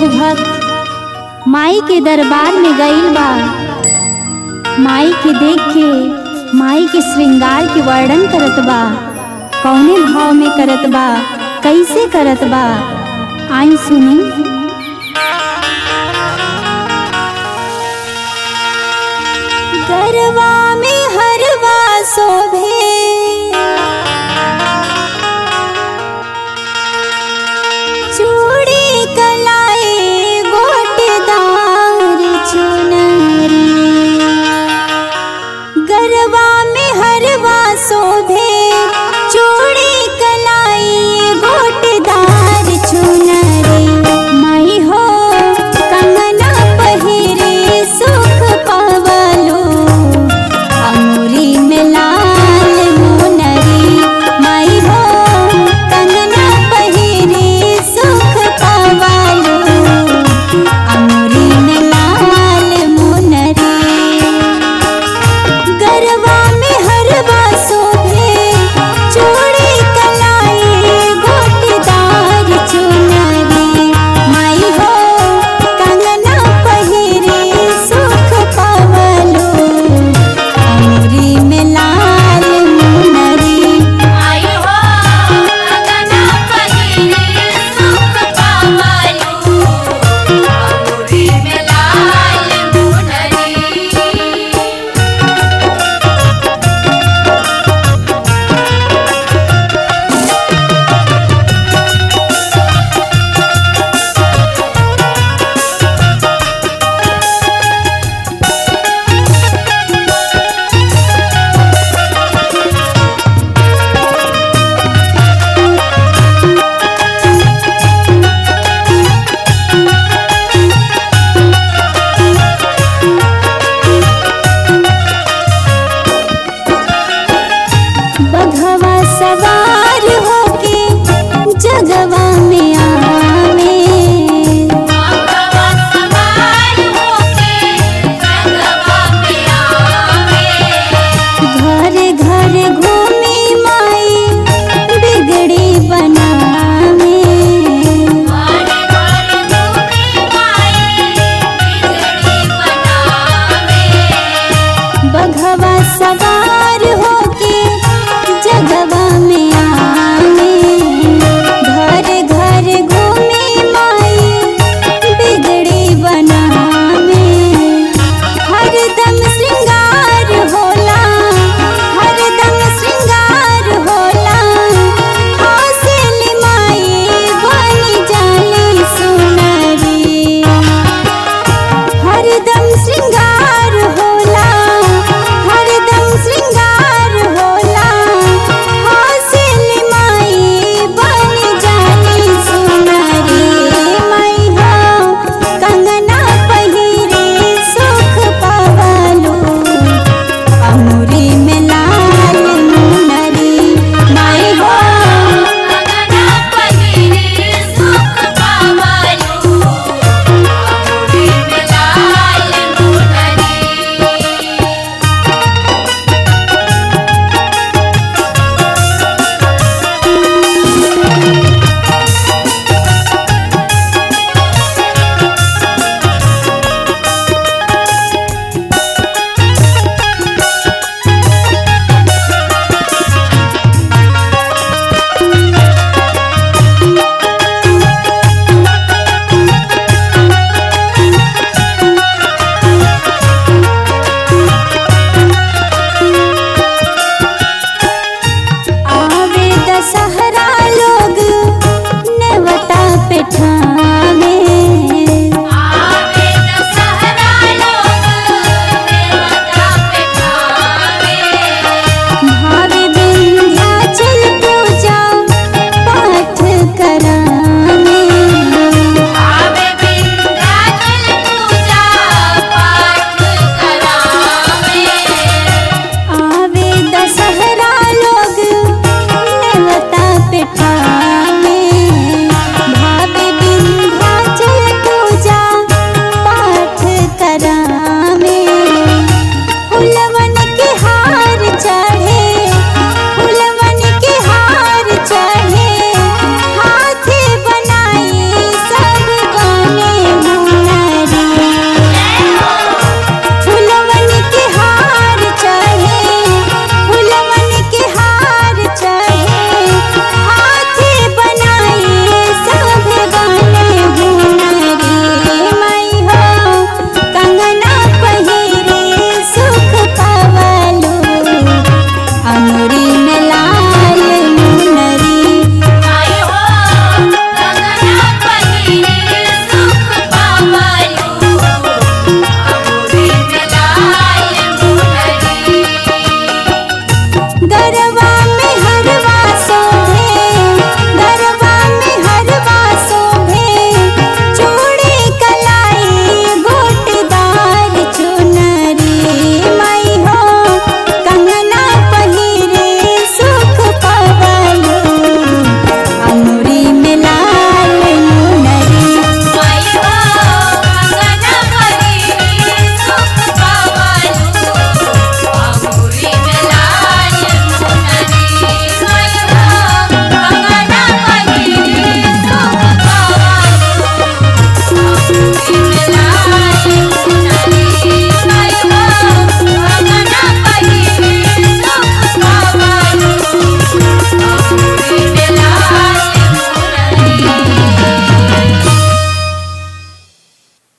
एगो भक्त माई के दरबार में गईल बा माई के देख के माई के श्रृंगार के वर्णन करत बा कौने भाव में करत बा कैसे करत बा आई सुनी गरवा में हरवा शोभे चूड़ी कलाई गोटदार चुनरी गरबा में हरवा शोभे चूड़ी कलाई गोटदार चुनरी माई हो कंगना पहिरे सुख पवलो अमूरी में लाल मुनरी माई हो कंगना पहिरे सुख पवलो अमूरी में लाल मुनरी गरबा में हरवा शोभे चूड़ी कलाई गोटदार चुनरी माई हो कंगना पहिरे सुख पवलो अमरी में लाल मुनरी आयु हो कंगना पहिरे सुख पावलू अमूरी में लाल मुनरी बघवा सवार होके जगवा में आवे भगवा सवार होके जगवा में आवे घर घर घूमी माई बिगड़ी बनावे घर घर घूमे माई बिगड़ी बनावे बघवा सवार होके जगवा में आवे घर घर घूमी माई बिगड़ी बनावे हरदम श्रृंगार होला हरदम श्रृंगार होला हौसली माई बनी जाली सुनरी हरदम श्रृंगार